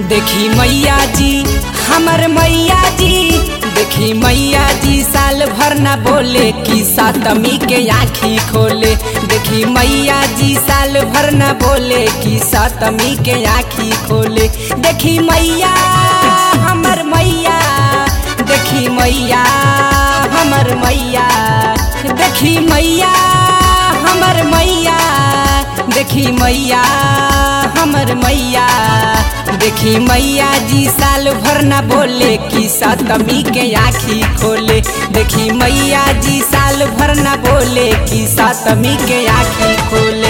देखी मैया जी हमर मैया जी देखी मैया जी साल भर ना बोले कि सातमी के आँखी खोले देखी मैया जी साल भर ना बोले कि सातमी के आँखी खोले देखी मैया हमर मैया देखी मैया हमर मैया देखी मैया हमर मैया देखी मैया हमर मैया देखी मैया जी साल भर ना बोले कि सतमी के आँखी खोले देखी मैया जी साल भर ना बोले कि सतमी के आँखी खोले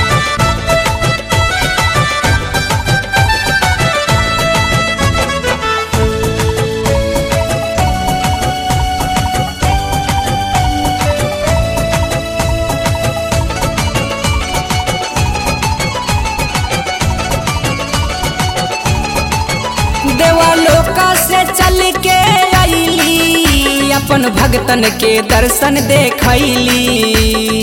देवलोक से चल के अली अपन भगतन के दर्शन देखैली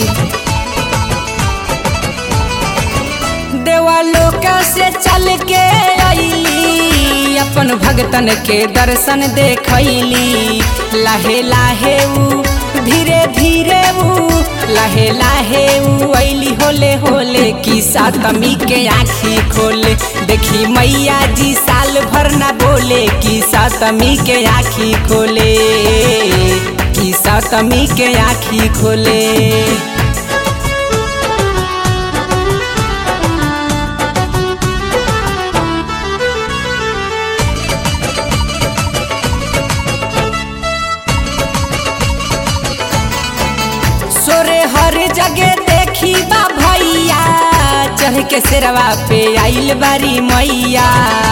देवलोक से चल के अली अपन भगतन के दर्शन देखैली लाहे लाहे ऊ धीरे धीरे ऊ लाहे लाहे ऊ ऐली होले होले कि सातमी के आँखी खोले देखी मैया जी साल भर ना बोले कि सातमी के आँखी खोले कि सातमी के आँखी खोले सोरे हर जगह देखी बा भैया चढ़ के सिरवा पे आइल बारी मैया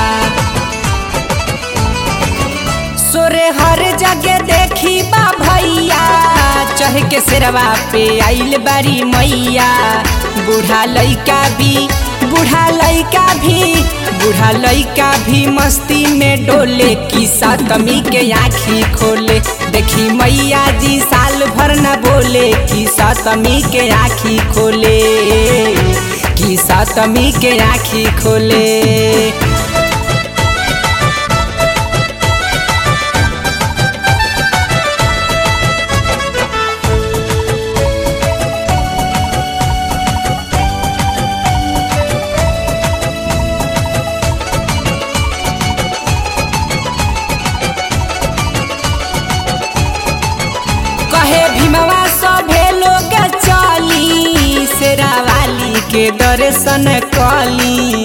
सोरे हर जगह देखी बा भैया चढ़ के सिरवा पे आइल बारी मैया बूढ़ा लइका भी बूढ़ा लइका भी बूढ़ा लइका भी मस्ती में डोले की सातमी के आँखी खोले देखी मैया जी साल भर न बोले कि सातमी के आँखी खोले कि सातमी के आँखी खोले कहे भीमवा सभे लोग चली शेरावाली के दर्शन कली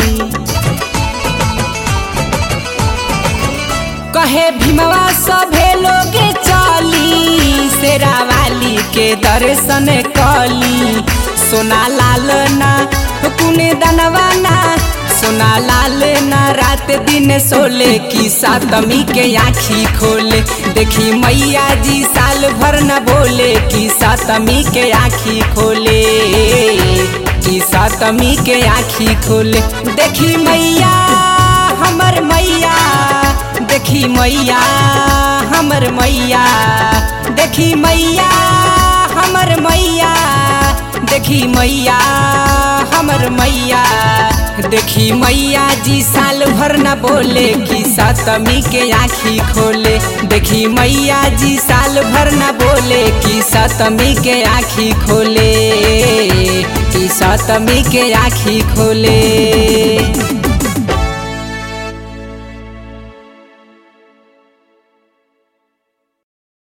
कहे भीमवा सभे लोग चली शेरावाली के दर्शन कली सोना लाल ना कुने दनवाना सोना लाल ना रात दिन सोले की सातमी के आँखी खोले देखी मैया जी साल भर न बोले कि सातमी के आँखी खोले कि सातमी के आँखी खोले देखी मैया हमर मैया देखी मैया हमर मैया देखी मैया हमर मैया देखी मैया हमर मैया देखी मैया जी साल भर न बोले कि सातमी के आँखी खोले देखी मैया जी साल भर न बोले कि सातमी के आँखी खोले कि सातमी के आँखी खोले